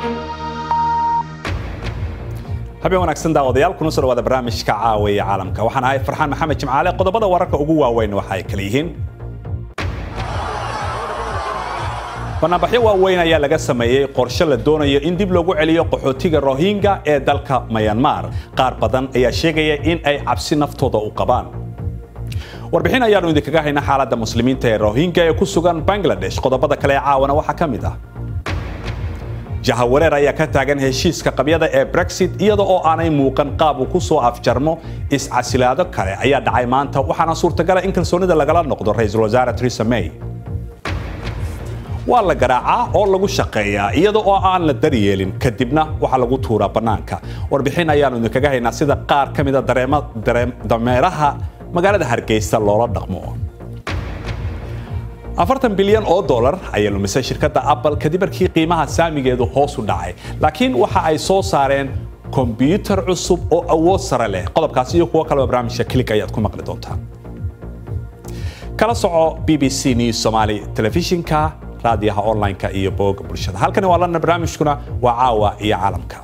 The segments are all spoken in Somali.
habeen wanaagsan daawadayaal kuna soo dhawaada barnaamijka caawiya caalamka waxaan ahay farxaan maxamed jimcaale qodobada wararka ugu waaweyn waxa ay kala yihiin banaanbaxyo waaweyn ayaa laga sameeyey qorshe la doonayo in dib loogu celiyo qaxootiga rohingya ee dalka mayanmar qaar badan ayaa sheegaya in ay cabsi naftooda u qabaan warbixin ayaanu idinkaga hayna xaaladda muslimiinta ee rohingya ee ku sugan bangladesh qodobada kale ee caawana waxaa ka mid ah jahawareer ayaa ka taagan heshiiska qabyada ee brexit iyada oo aanay muuqan qaab uu ku soo afjarmo iscasilaado kale ayaa dhacay maanta waxaana suurtagala in kalsoonida lagala noqdo ra-iisul wasaare theresa may waa la garaacaa oo lagu shaqeeyaa iyada oo aan la daryeelin kadibna waxaa lagu tuuraa bannaanka warbixin ayaanu idinkaga haynaa sida qaar ka mida dameeraha magaalada hargeysa loola dhaqmo afartan bilyan oo dollar ayaa lumisay shirkadda apple kadib markii qiimaha saamigeedu hoos u dhacay laakiin waxa ay soo saareen kombyuutar cusub oo awood sare leh qodobkaasi iyo kuwo kaleba barnaamijka click ayaad ku maqli doontaan kala soco b b c news somali telefishinka raadiyaha online-ka iyo booga bulshada halkani waa lana barnaamijkuna waa caawa iyo caalamka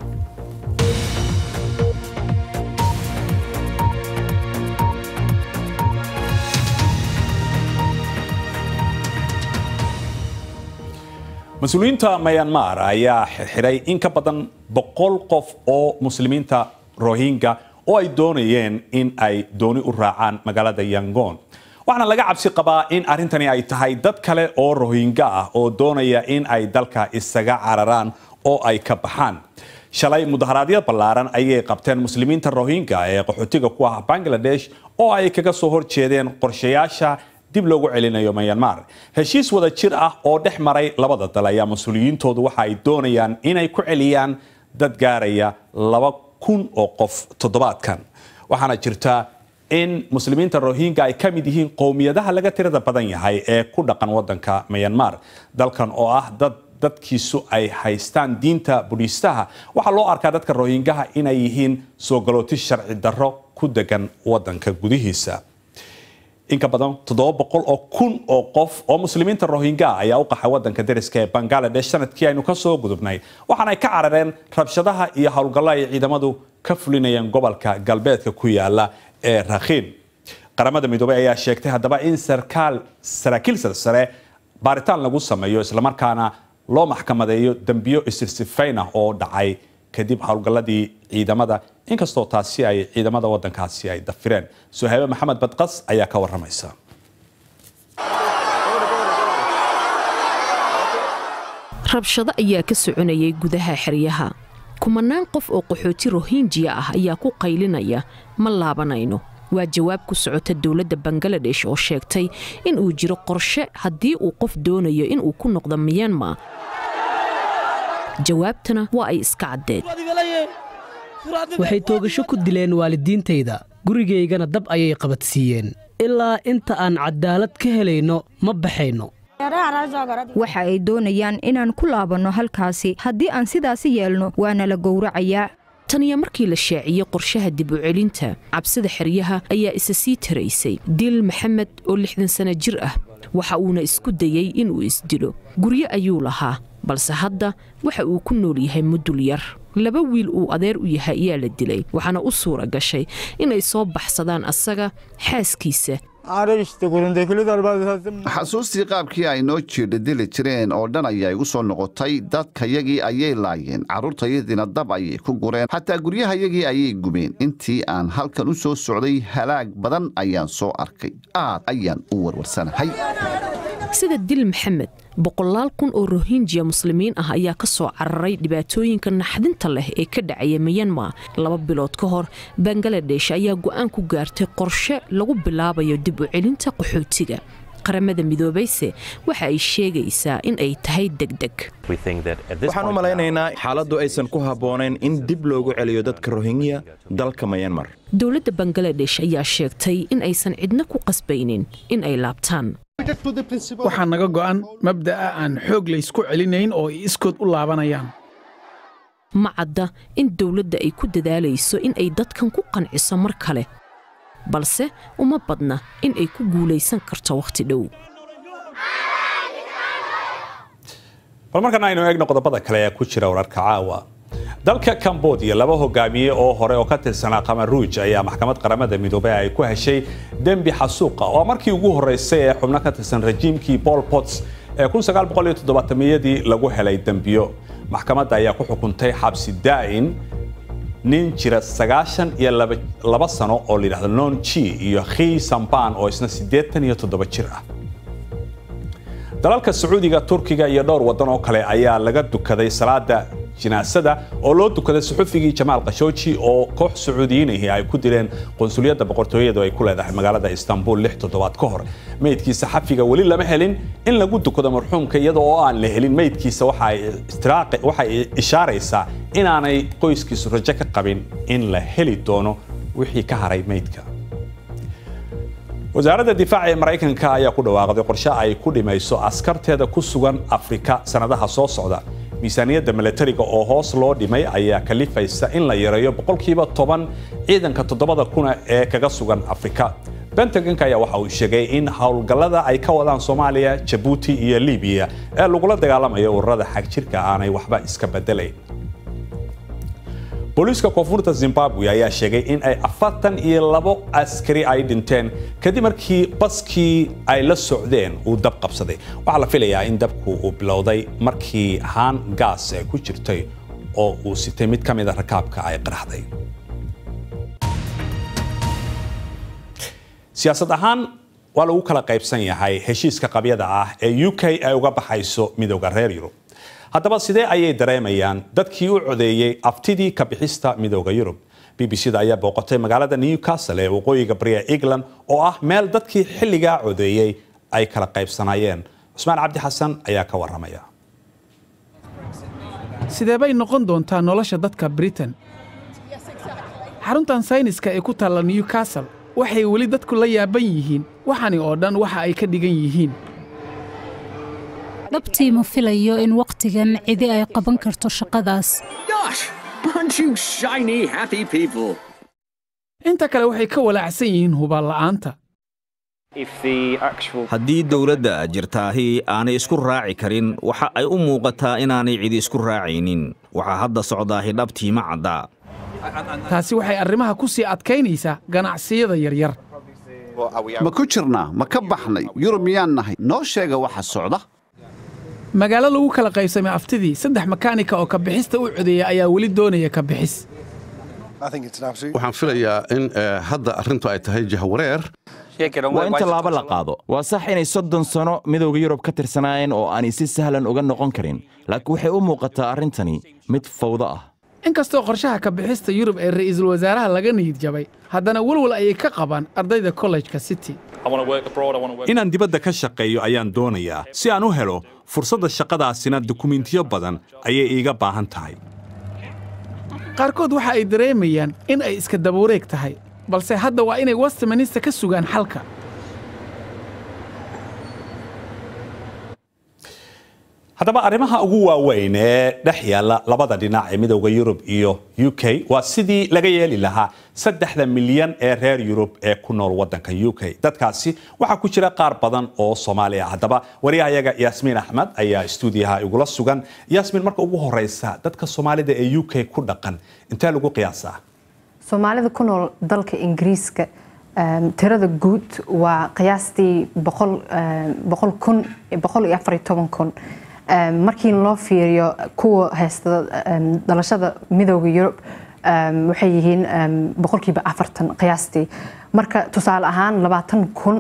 mas-uuliyiinta myanmar ayaa xirxiray in ka badan boqol qof oo muslimiinta rohingya oo ay doonayeen in ay dooni u raacaan magaalada yangon waxaana laga cabsi qabaa in arrintani ay tahay dad kale oo rohingya ah oo doonaya in ay dalka isaga cararaan oo ay ka baxaan shalay mudaharaadyo ballaaran ayay qabteen muslimiinta rohingya ee qaxootiga ku ah bangladesh oo ay kaga soo horjeedeen qorshayaasha dib loogu celinayo myanmar heshiis wada jir ah oo dhex maray labada dal ayaa mas-uuliyiintoodu waxa ay doonayaan inay ku celiyaan dad gaaraya laba kun oo qof toddobaadkan waxaana jirta in muslimiinta rohingya ay ka mid yihiin qowmiyadaha laga tirada badan yahay ee ku dhaqan wadanka myanmar dalkan oo ah dad dadkiisu ay haystaan diinta budhiistaha waxaa loo arkaa dadka rohingyaha inay yihiin soo galooti sharci darro ku degan wadanka gudihiisa in ka badan toddoba boqol oo kun oo qof oo muslimiinta rohingya ayaa u qaxay wadanka dariska ee bangaladesh sanadkii aynu ka soo gudubnay waxaana ay ka carareen rabshadaha iyo howlgallo ay ciidamadu ka fulinayeen gobolka galbeedka ku yaala ee rakhiin qaramada midoobey ayaa sheegtay haddaba in sarkaal saraakiil sarsare baaritaan lagu sameeyo islamarkaana loo maxkamadeeyo dembiyo isirsifayn ah oo dhacay kadib howlgalladii ciidamada inkastoo taasi ay ciidamada wadankaasi ay dafireen suhaybe maxamed badqas ayaa ka waramaysa rabshado ayaa ka soconayay gudaha xeryaha kumanaan qof oo qaxooti rohinjiya ah ayaa ku qaylinaya ma laabanayno waa jawaab ku socota dowladda bangaladesh oo sheegtay in uu jiro qorshe haddii uu qof doonayo inuu ku noqdo miyanmar jawaabtana waa ay iska caddeed waxay toogasho ku dileen waalidiintayda gurigaygana dab ayay qabadsiiyeen ilaa inta aan cadaalad ka helayno ma baxayno waxa ay doonayaan inaan ku laabanno halkaasi haddii aan sidaasi yeelno waana la gowracayaa taniyo markii la shaaciyey qorshaha dib u celinta cabsida xeryaha ayaa isa sii taraysay diil maxamed oo lixdan sana jir ah waxa uuna isku dayey inuu isdilo guryo ayuu lahaa balse hadda waxa uu ku nool yahay mudul yar laba wiil uu adeer u yahay ayaa la dilay waxaana u suura gashay inay soo baxsadaan asaga xaaskiisa xasuustii qaabkii ay noo jirdha dili jireen oo dhan ayaa igu soo noqotay dadkayagii ayay laayeen carruurtayadiina dab ayay ku gureen xataa guryahayagii ayay gubeen intii aan halkan u soo socday halaag badan ayaan soo arkay aad ayaan u warwarsanahay sida dil maxamed boqolaal kun oo rohinjiya muslimiin ah ayaa ka soo cararay dhibaatooyinka naxdinta leh ee ka dhacaya miyanmar laba bilood ka hor bangaladesh ayaa go'aan ku gaartay qorshe lagu bilaabayo dib u celinta qaxootiga qaramada midoobayse waxa ay sheegaysaa in ay tahay degdeg waxaan u malaynaynaa xaaladdu aysan ku habboonayn in dib loogu celiyo dadka rohingya dalka mayanmar dowladda bangaladesh ayaa sheegtay in aysan cidna ku qasbaynin in ay laabtaan waxaa naga go'an mabda'a aan xoog laysku celinayn oo ay iskood u laabanayaan ma cadda in dowladda ay ku dadaalayso in ay dadkan ku qanciso mar kale balse uma badna in ay ku guulaysan karto wakhti dhow bal markana aynu eegno qodobada kale ee ku jira wararka caawa dalka cambodia laba hogaamiye oo hore oo ka tirsanaa qamaruuj ayaa maxkamad qaramada midoobey ay ku heshay dembi xasuuqa oo markii ugu horeysay ee xubno ka tirsan rajiimkii paul pots ee yadii lagu helay dembiyo maxkamadda ayaa ku xukuntay xabsi daa'in nin jira sagaashan iyo laba sano oo la yidhahdo non chi iyo khi samban oo isna siddeetan iyo toddoba jir ah dalalka sacuudiga turkiga iyo dhowr waddan oo kale ayaa laga dukaday salaada jinaasada oo loo dukaday suxufigii jamaal khashooji oo koox sacuudiyiinihii ay ku dileen qonsuliyadda boqortooyadu ay ku leedahay magaalada istanbul lix toddobaad ka hor meydkiisa xafiga weli lama helin in lagu dukado marxuumka iyada oo aan la helin meydkiisa waxay ishaaraysaa inaanay qoyskiisu rajo ka qabin in la heli doono wixii ka haray meydka wasaaradda difaaca ee maraykanka ayaa ku dhawaaqday qorshe ay ku dhimayso askarteeda ku sugan afrika sanadaha soo socda miisaaniyadda milatariga oo hoos loo dhimay ayaa kalifaysa in la yareeyo boqolkiiba toban ciidanka toddobada kuna ee kaga sugan afrika bentagonka ayaa waxa uu sheegay in howlgallada ay ka wadaan soomaaliya jabuuti iyo libiya ee lagula dagaalamayo ururada xagjirka aanay waxba iska bedelayn booliiska koonfurta zimbabwe ayaa sheegay in ay afartan iyo labo askari ay dhinteen kadib markii baskii ay la socdeen uu dab qabsaday waxaa la filayaa in dabku uu bilowday markii haan gaas ee ku jirtay oo uu sitay mid ka mida rakaabka ay qaraxday siyaasad ahaan waa lagu kala qaybsan yahay heshiiska qabyada ah ee u k ay uga baxayso midooda reer yurub haddaba sidee ayay dareemayaan dadkii u codeeyey aftidii ka bixista midooda yurub b b c da ayaa booqatay magaalada newcastle ee waqooyiga bariya england oo ah meel dadkii xilligaa codeeyey ay kala qaybsanayeen cusmaan cabdi xasan ayaa ka waramaya sidee bay noqon doontaa nolosha dadka britain xaruntan sayniska ee ku taalla newcastle waxay weli dadku la yaaban yihiin waxani oo dhan waxa ay ka dhigan yihiin dhabtii ma filayo in wakhtigan cidi ay qaban karto shaqadaas inta kale waxay ka walaacsan yihiin hubaanla'aanta haddii dowladda jirtaahi aanay isku raaci karin waxa ay u muuqataa inaanay cidi isku raacaynin waxaa hadda socdaahi dhabtii ma caddaa taasi waxay arrimaha ku sii adkaynaysaa ganacsiyada yaryar ma ku jirnaa ma ka baxnay yurub miyaan nahay noo sheega waxa socda magaalo lagu kala qaybsamay aftidii saddex makaanika oo kabixista u codeeya ayaa weli doonaya kabixis waxaan filayaa in hadda arrintu ay tahay jahwareer waa in tallaabo la qaado waa sax inay soddon sano midowda yurub ka tirsanaayeen oo aanay si sahlan uga noqon karin laakiin waxay u muuqataa arrintani mid fawdo ah inkastoo qorshaha kabixista yurub ee ra'iisul wasaaraha laga niyid jabay haddana welwel ayay ka qabaan ardayda kollejka city inaan dibadda ka shaqeeyo ayaan doonayaa si aan u helo fursadda shaqadaasina dukumentiyo badan ayay iiga baahan tahay qaarkood waxa ay dareemayaan in ay iska dabuureeg tahay balse hadda waa inay westminster ka sugaan xalka haddaba arrimaha ugu waaweyn ee dhex yaalla labada dhinac ee midowda yurub iyo u k waa sidii laga yeeli lahaa saddexda milyan ee reer yurub ee ku nool waddanka u k dadkaasi waxaa ku jira qaar badan oo soomaali ah haddaba waryahayaga yaasmiin axmed ayaa stuudiyaha igula sugan yaasmiin marka ugu horeysa dadka soomaalida ee u k ku dhaqan intee lagu qiyaasaa soomaalida ku nool dalka ingiriiska tirada guud waa qiyaastii boqol kun boqol iyo afar iyo toban kun markii loo fiiriyo kuwa haysta dhalashada midooda yurub waxay yihiin boqolkiiba afartan qiyaastii marka tusaale ahaan labaatan kun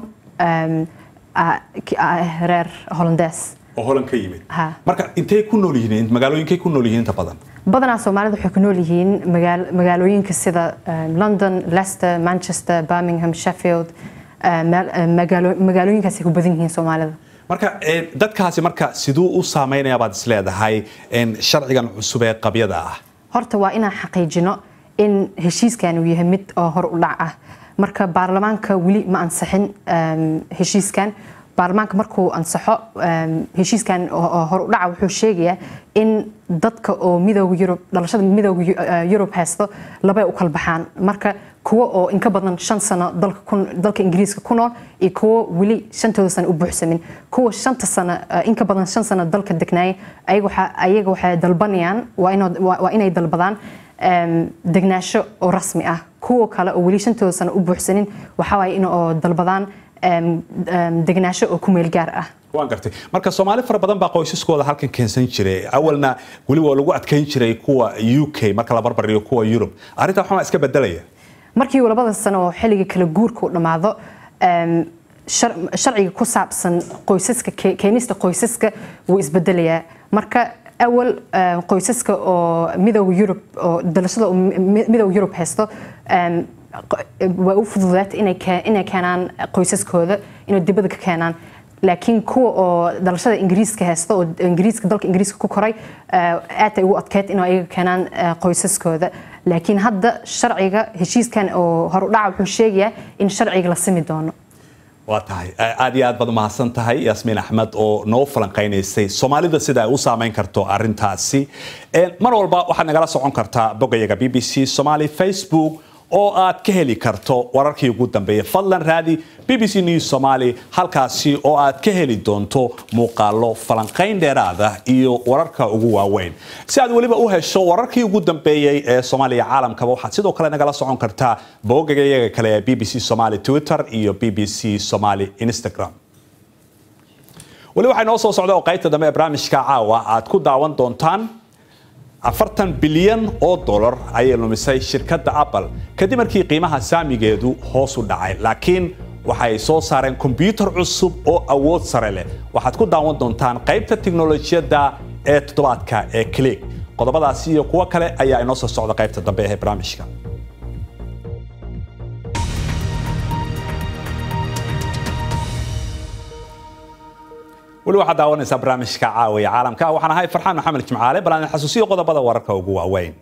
reer holandees oo holan ka yimid marka intay ku nool yihiin magaalooyinkay ku nool yihiin inta badan badanaa soomaalida waxay ku nool yihiin magaalooyinka sida london leicester manchester birmingham sheffield magaalooyinkaasay ku badan yihiin soomaalida marka dadkaasi marka siduu u saameynaya baad is leedahay sharcigan cusub ee qabyada ah horta waa inaan xaqiijino in heshiiskan uu yahay mid oo hor u dhac ah marka baarlamaanka weli ma ansixin heshiiskan baarlamaanka markuu ansaxo heshiiskan hor u dhaca wuxuu sheegayaa in dadka oo midooda yurub dhalashada midooda yurub haysto labay u kala baxaan marka kuwa oo inka badan shan sano dalka ingiriiska ku nool iyo kuwo weli shantooda sano u buuxsamin kuwa shanta sano inka badan shan sano dalka degnaaya ayaga waxay dalbanayaan waa inay dalbadaan degnaasho oo rasmi ah kuwa kale oo weli shantooda sano u buuxsanin waxaa waaye in oo dalbadaan degnaasho oo ku meel gaar ah waan gartay marka soomaali fara badan baa qoysaskooda halkan keensan jiray awalna weli waa lagu adkayn jiray kuwa u k marka la barbariyo kuwa yurub arrinta waxaa iska bedelaya markii labada sano oo xilliga kala guurka u dhammaado sharciga ku saabsan qoysaska keenista qoysaska wuu isbedelayaa marka awal qoysaska oo midooda yurub oo dalashada midooda yurub haysto waa u fududaata inay keenaan qoysaskooda inay dibadda ka keenaan laakiin kuwa oo dhalashada ingiriiska haysta oo ingiriiska dalka ingiriiska ku koray aad ay ugu adkeyd inay ayaga keenaan qoysaskooda laakiin hadda sharciga heshiiskan oo horudhaca wuxuu sheegayaa in sharciga la simi doono waa tahay aad iyo aad baad umahadsan tahay yaasmiin axmed oo noo falanqaynaysay soomaalida sida ay u saameyn karto arintaasi mar walba waxaad nagala socon kartaa bogayaga b b c somali facebook oo aad ka heli karto wararkii ugu dambeeyay fadlan raadi b b c news somaali halkaasi oo aad ka heli doonto muuqaalo falanqayn dheeraada iyo wararka ugu waaweyn si aad weliba u hesho wararkii ugu dambeeyey ee soomaaliya caalamkaba waxaad sidoo kale nagala socon kartaa boogayaga kale ee b b c somali twitter iyo b b c somali instagram weli waxaa inoo soo socda oo qaybta dambe ee barnaamijka caawa aad ku daawan doontaan afartan bilyan oo dolar ayay lumisay shirkadda apple kadib markii qiimaha saamigeedu hoos u dhacay laakiin waxay soo saareen kombyuutar cusub oo awood sare leh waxaad ku daawan doontaan qaybta tiknolojiyadda ee toddobaadka ee click qodobadaasi iyo kuwo kale ayaa inoo soo socda qaybta dambe ee barnaamijka weli waxaad daawanaysaa barnaamijka caawiya caalamka waxaan ahay farxaan maxamed jimcaale bal aan xasuusiyo qodobada wararka ugu waaweyn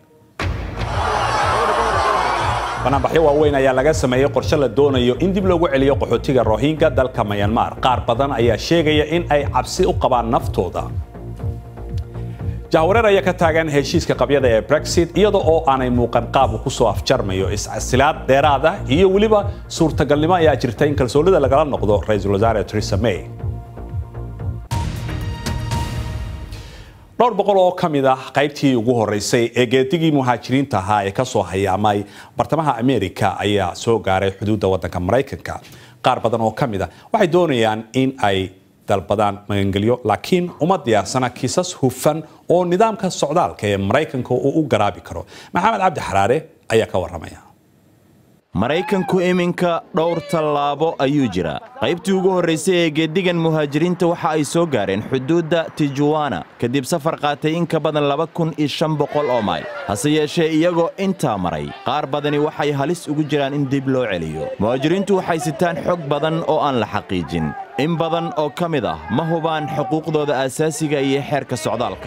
banaanbaxyo waaweyn ayaa laga sameeyey qorshe la doonayo in dib loogu celiyo qaxootiga rohingya dalka mayanmar qaar badan ayaa sheegaya in ay cabsi u qabaan naftooda jahwareer ayaa ka taagan heshiiska qabyada ee brexit iyada oo aanay muuqan qaab uu kusoo afjarmayo iscasilaad dheeraad ah iyo weliba suurtagalnimo ayaa jirta in kalsoonida lagala noqdo ra-iisul wasaare theresa may dhowr boqol oo ka mid ah qaybtii ugu horeysay ee geedigii muhaajiriinta ahaa ee kasoo hayaamay bartamaha america ayaa soo gaaray xuduudda waddanka maraykanka qaar badan oo ka mid ah waxay doonayaan in ay dalbadaan magangelyo laakiin uma diyaarsana kiisas hufan oo nidaamka socdaalka ee maraykanka uu u garaabi karo maxamed cabdi xaraare ayaa ka waramaya maraykanku iminka dhowr tallaabo ayuu jiraa qaybtii ugu horraysay ee geeddigan muhaajiriinta waxa ay soo gaareen xuduudda tijuwana kadib safar qaatay in ka badan laba kun iyo shan boqol oo mayl hase yeeshee iyagoo intaa maray qaar badani waxay halis ugu jiraan in dib loo celiyo muhaajiriintu waxay sitaan xog badan oo aan la xaqiijin in badan oo ka mid ah ma hubaan xuquuqdooda aasaasiga iyo xeerka socdaalka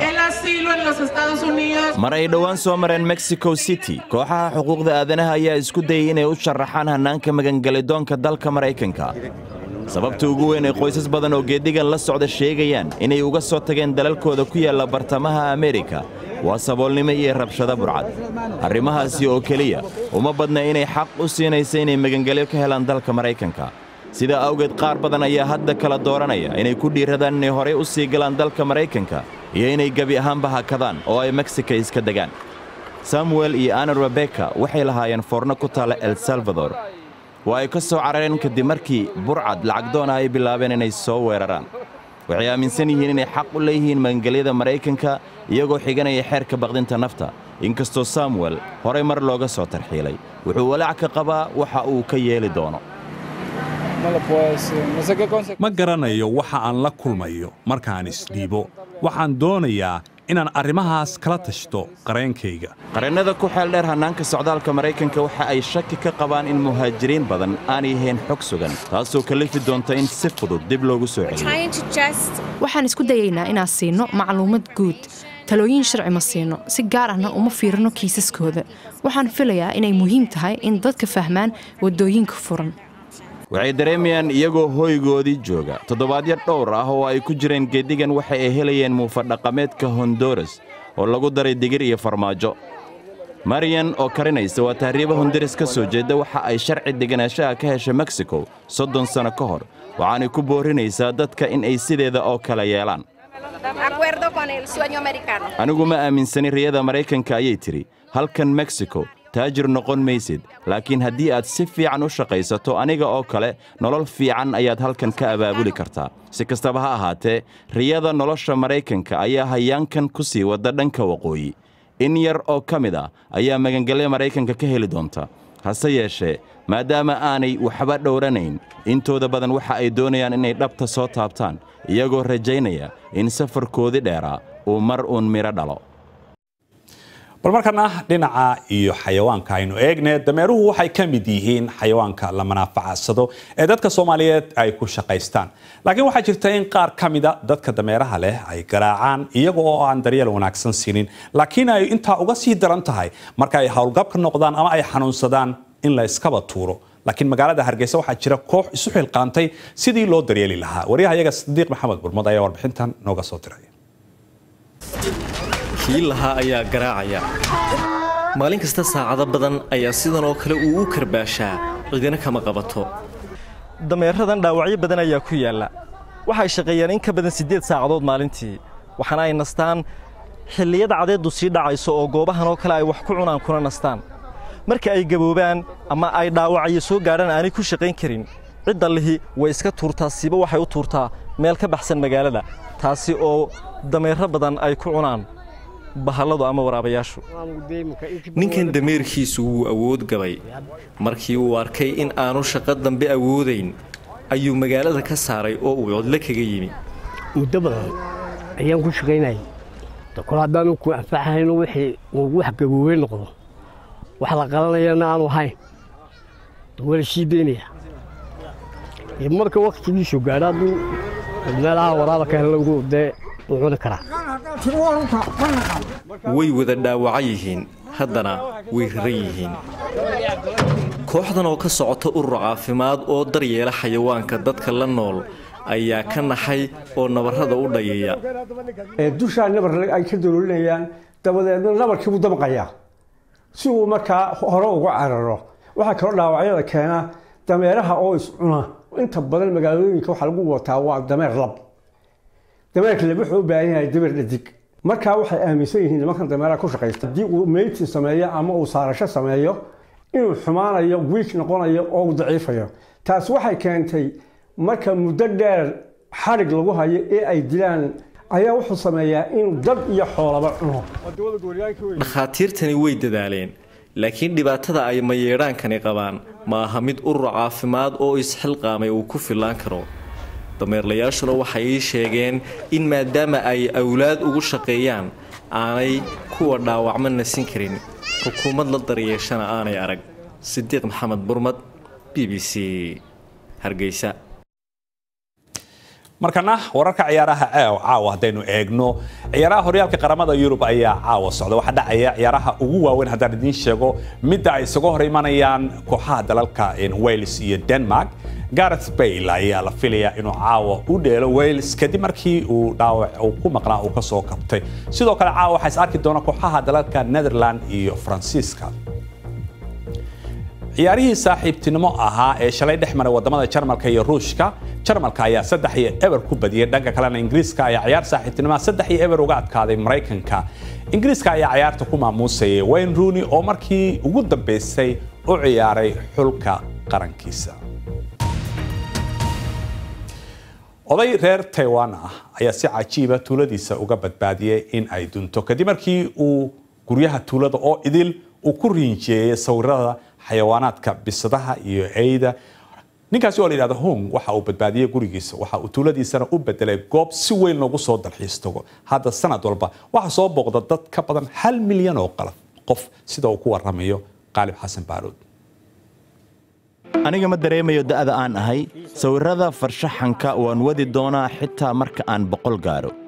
mar ay dhowaan soo mareen mexico city kooxaha xuquuqda aadanaha ayaa isku dayay inay u sharaxaan hannaanka magangelidoonka dalka maraykanka sababta ugu weyn ay qoysas badan oo geeddigan la socda sheegayaan inay uga soo tageen dalalkooda ku yaalla bartamaha amerika waa saboolnimo iyo rabshado burcad arrimahaasi oo keliya uma badna inay xaq u siinaysa inay magangelyo ka helaan dalka maraykanka sidaa awgeed qaar badan ayaa hadda kala dooranaya inay ku dhiiradaan inay horey u sii galaan dalka maraykanka iyo inay gebi ahaanba hakadaan oo ay meksika iska degaan samuel iyo ana rebeka waxay lahaayeen foorno ku taalla el salvador waa ay ka soo carareen kadib markii burcad lacagdoona ay bilaabeen inay soo weeraraan waxay aaminsan yihiin inay xaq u leeyihiin magangelyada maraykanka iyagoo xiganaya xeerka baqdinta nafta inkastoo samuel horay mar looga soo tarxiilay wuxuu walaac ka qabaa waxa uu ka yeeli doono ma garanayo waxa aan la kulmayo markaan isdhiibo waxaan doonayaa inaan arrimahaas kala tashto qareenkayga qareennada ku xeel dheer hannaanka socdaalka maraykanka waxa ay shaki ka qabaan in muhaajiriin badan aanay ahayn xog sugan taasoo kalifi doonta in si fudud dib loogu soo celiyo waxaan isku dayaynaa inaan siino macluumad guud talooyin sharci ma siino si gaar ahna uma fiirino kiisaskooda waxaan filayaa inay muhiim tahay in dadka fahmaan waddooyinka furan waxay dareemayaan iyagoo hoygoodii jooga toddobaadyo dhowr ah oo ay ku jireen geeddigan waxa ay helayeen muufadhaqameedka honduras oo lagu daray digir iyo farmaajo mariyan oo karinaysa waa tahriiba honduras ka soo jeedda waxa ay sharci deganaanshaha ka heshay meksiko soddon sanno ka hor waxaanay ku boorrinaysaa dadka in ay sideeda oo kale yeelaan anigu ma aaminsanin riyada maraykanka ayay tidhi halkan meksiko taajir noqon maysid laakiin haddii aad si fiican u shaqaysato aniga oo kale nolol fiican ayaad halkan ka abaabuli kartaa si kastaba ha ahaatee riyada nolosha maraykanka ayaa hayaankan ku sii wadda dhanka waqooyi in yar oo ka mid ah ayaa magangelya maraykanka ka heli doonta hase yeeshee maadaama aanay waxba dhowranayn intooda badan waxa ay doonayaan inay dhabta soo taabtaan iyagoo rajaynaya in safarkoodii dheeraa uu mar uun midho dhalo bal markana dhinaca iyo xayawaanka aynu eegne dameeruhu waxay ka mid yihiin xayawaanka la manaafacadsado ee dadka soomaaliyeed ay ku shaqaystaan laakiin waxaa jirta in qaar ka mida dadka dameeraha leh ay garaacaan iyaga oo aan daryeel wanaagsan siinin laakiin ay intaa uga sii daran tahay marka ay howlgabka noqdaan ama ay xanuunsadaan in la iskaba tuuro laakiin magaalada hargeysa waxaa jira koox isu xilqaantay sidii loo daryeeli lahaa waryaha iyaga sadiiq maxamed burmad ayaa warbixintan nooga soo diray kii lahaa ayaa garaacaya maalin kasta saacado badan ayaa sidan oo kale uu u karbaashaa cidina kama qabato dameeradan dhaawacyo badan ayaa ku yaalla waxay shaqeeyaan in ka badan siddeed saacadood maalintii waxaana ay nastaan xilliyada cadeeddu sii dhacayso oo goobahan oo kale ay wax ku cunaan kuna nastaan marka ay gaboobaan ama ay dhaawacyo soo gaadhaan aanay ku shaqayn karin cidda lihi way iska tuurtaa siiba waxay u tuurtaa meel ka baxsan magaalada taasi oo dameero badan ay ku cunaan bahalladu ama waraabayaashu ninkan dameerkiisu wuu awood gabay markii uu arkay in aanu shaqo dambe awoodayn ayuu magaalada ka saaray oo uu codlo kaga yimi muddo badan ayaan ku shaqaynayay kol haddaanu ku anfaxayno wixii uu wax gaboobey noqdo wax la qalanayana aanu ahayn wala sii daynaya marka waktigiisu gaadho hadduu meelaha waraaba ka helagu dee wuu cuni karaa way wada dhaawaca yihiin haddana way raran yihiin kooxdan oo ka socota urur caafimaad oo daryeela xayawaanka dadka la nool ayaa ka naxay oo nabarrada u dhayaya dushaa nabar ay ka dololinayaan dabadeedna nabarkii buu damqayaa si uu markaa hore uga cararo waxaa kaloo dhaawacyada keena dameeraha oo iscuna inta badan magaalooyinka waxaa lagu wataa waa dameer lab dameerka lab wuxuu u baahan yahay dameer dhadig markaa waxay aaminsan yihiin nimankan dameeraha ku shaqaysta haddii uu meyti sameeyo ama uu saarasho sameeyo inuu xumaanayo wiik noqonayo oo uu daciifayo taas waxay keentay marka muddo dheer xadhig lagu hayo ee ay dilaan ayaa wuxuu sameeyaa inuu dad iyo xoolaba cuno dhakhaatiirtani way dadaaleen laakiin dhibaatada ay mayeedhaankani qabaan ma aha mid urur caafimaad oo isxilqaamay uu ku fillaan karo dameerlayaashuna waxay ii sheegeen in maadaama ay awlaad ugu shaqeeyaan aanay kuwa dhaawacma nasin karin xukuumad la daryeeshana aanay arag sidiiq maxamed burmad b b c hargeysa markana wararka ciyaaraha caawa haddaynu eegno ciyaaraha horyaalka qaramada yurub ayaa caawa socda waxaa dhacaya ciyaaraha ugu waaweyn haddaan idiin sheego midda ay isaga hor imanayaan kooxaha dalalka wales iyo denmark gareth bale ayaa la filayaa inuu caawa u dheelo wales kadib markii uu dhaawac uu ku maqnaa uu kasoo kabtay sidoo kale caawa waxaa is arki doona kooxaha dalalka netherland iyo faransiiska ciyaarihii saaxiibtinimo ahaa ee shalay dhex maray wadamada jarmalka iyo ruushka jarmalka ayaa saddex iyo eber ku badiyay dhanka kalena ingiriiska ayaa ciyaar saaxiibtinimoa saddex iyo eber uga adkaaday maraykanka ingiriiska ayaa ciyaarta ku maamuusayay wayne rooney oo markii ugu dambeysay u ciyaaray xulka qarankiisa oday reer taiwan ah ayaa si cajiiba tuuladiisa uga badbaadiyey in ay dunto kadib markii uu guryaha tuulada oo idil uu ku riinjeeyey sawirada xayawaanaadka bisadaha iyo eyda ninkaasi oo la yidhahdo hong waxa uu badbaadiyey gurigiisa waxa uu tuuladiisana u bedelay goob si weyn loogu soo dalxiis tago hadda sanad walba waxaa soo booqda dad ka badan hal milyan oo qalab qof sida uu ku waramayo qaalib xasan baaruud aniga ma dareemayo da'da aan ahay sawirrada farshaxanka waan wadi doonaa xitaa marka aan boqol gaaro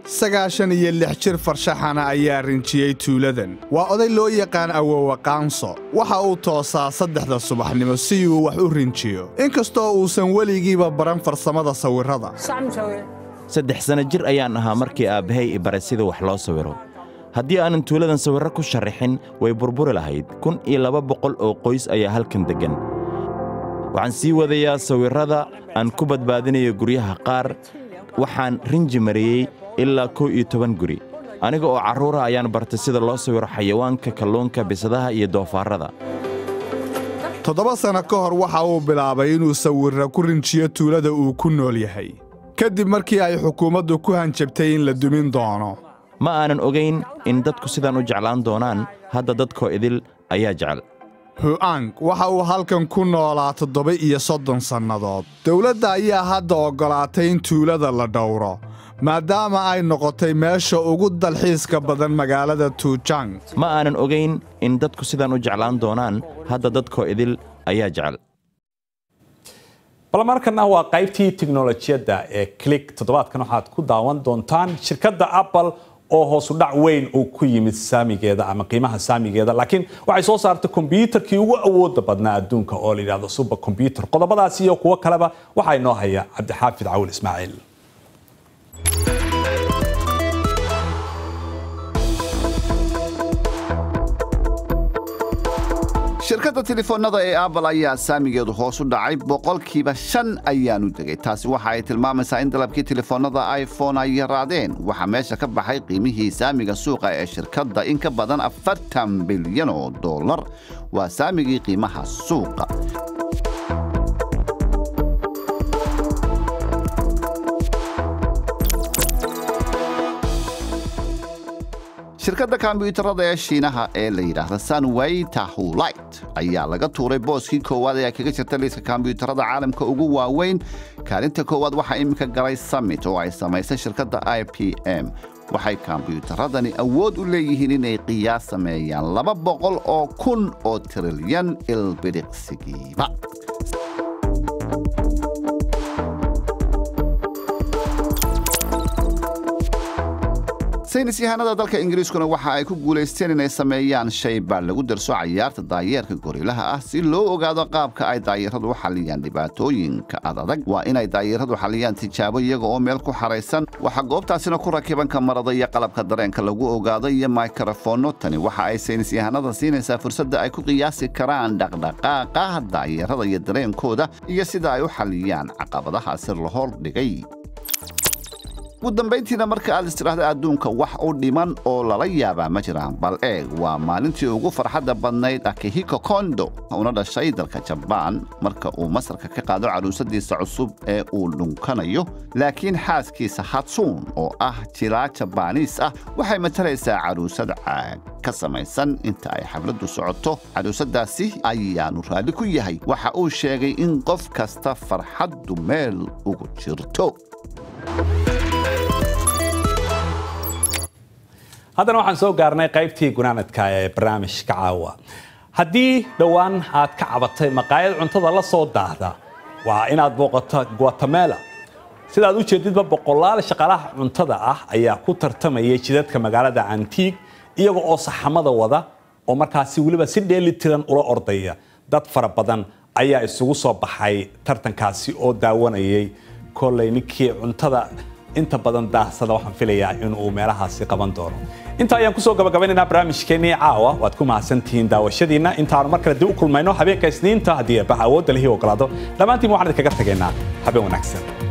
sagaashan iyo lix jir farshaxana ayaa rinjiyey tuuladan waa oday loo yaqaan awowa qaanso waxa uu toosaa saddexda subaxnimo si uu wax u rinjiyo inkastoo uusan weligiiba baran farsamada sawirrada saddex sanno jir ayaan ahaa markii aabbahay i baray sida wax loo sawiro haddii aanan tuuladan sawirro ku sharrixin way burburi lahayd kun iyo laba boqol oo qoys ayaa halkan deggan waxaan sii wadayaa sawirrada aan ku badbaadinayo guryaha qaar waxaan rinji mariyey ilaa kow iyo toban guri aniga oo carruura ayaan bartay sida loo sawiro xayawaanka kalluunka bisadaha iyo doofaarrada toddoba sanno ka hor waxa uu bilaabay inuu sawirra ku rinjiyo tuulada uu ku nool yahay kadib markii ay xukuumaddu ku hanjabtay in la dumin doono ma aanan ogayn in dadku sidaan u jeclaan doonaan hadda dadkoo idil ayaa jecel hu'ang waxa uu halkan ku noolaa toddoba iyo soddon sannadood dowladda ayaa hadda oggolaatay in tuulada la dhowro maadaama ay noqotay meesha ugu dalxiiska badan magaalada tuujang ma aanan ogayn in dadku sidaan u jeclaan doonaan hadda dadkoo idil ayaa jecel bal markana waa qaybtii tiknolojiyadda ee click toddobaadkan waxaad ku daawan doontaan shirkadda apple oo hoosudhac weyn uu ku yimid saamigeeda ama qiimaha saamigeeda laakiin waxay soo saartay kombyuutarkii ugu awooda badnaa adduunka oo la yidhahdo super combyuter qodobadaasi iyo kuwo kaleba waxaa inoo haya cabdixaafid cawil ismaaciil shirkadda telefoonnada ee apple ayaa saamigeedu hoos u dhacay boqolkiiba shan ayaanu degay taasi waxa ay tilmaamaysaa in dalabkii telefoonnada iphone ay yaraadeen waxaa meesha ka baxay qiimihii saamiga suuqa ee shirkadda in ka badan afartan bilyan oo dollar waa saamigii qiimaha suuqa shirkadda kombyuutarada ee shiinaha ee la yidhaahda sunway tahulight ayaa laga tuuray booskii koowaad ee ay kaga jirta liiska kombyuutarada caalamka ugu waaweyn kaalinta koowaad waxaa iminka galay summit oo ay samaysay shirkadda i p m waxay kombyuutaradani awood u leeyihiin inay qiyaas sameeyaan laba boqol oo kun oo trilyan ilbidhiqsigiiba saynis yahanada dalka ingiriiskuna waxa ay ku guulaysteen inay sameeyaan shay baa lagu darso cayaarta daayeerka gorilaha ah si loo ogaado qaabka ay daayaradu u xalliyaan dhibaatooyinka adadag waa inay daayaradu xalliyaan tijaabo iyaga oo meel ku xaraysan waxaa goobtaasina ku rakiban kamarada iyo qalabka dareenka lagu ogaado iyo mikrofoonno tani waxa ay saynis yahanada siinaysaa fursadda ay ku qiyaasi karaan dhaqdhaqaaqa daayarada iyo dareenkooda iyo sida ay u xalliyaan caqabadahaasi la hordhigay ugu dambayntiina marka aad istiraahda adduunka wax u dhiman oo lala yaabaa ma jiraan bal eeg waa maalintii ugu farxadda badnayd akihiko kondo una dhashay dalka jabaan marka uu masarka ka qaado caruusadiisa cusub ee uu dhunkanayo laakiin xaaskiisa hatsuun oo ah jilaa jabaaniis ah waxay matalaysaa caruusad caag ka samaysan inta ay xafladdu socoto caruusadaasi ayaanu raalli ku yahay waxa uu sheegay in qof kasta farxaddu meel ugu jirto haddana waxaan soo gaarnay qaybtii gunaanadka ee barnaamijka caawa haddii dhowaan aad ka cabatay maqaayad cuntada la soo daahda waa inaad booqato guatemala sidaad u jeedidba boqolaal shaqaalaha cuntada ah ayaa ku tartamayay jidadka magaalada antiig iyaga oo saxamada wada oo markaasi weliba si dheeli tiran ula ordaya dad fara badan ayaa isugu soo baxay tartankaasi oo daawanayay kolley ninkii cuntada inta badan daahsada waxaan filayaa inuu meelahaasi qaban doono inta ayaan kusoo gabagabaynaynaa barnaamijkeennii caawa waad ku mahadsantihiin daawashadiinna intaanu mar kale dib u kulmayno habeenka isniinta haddii eebbaha awoodda lihii ogolaado dhammaantiin waxaan idinkaga tagaynaa habeen wanaagsan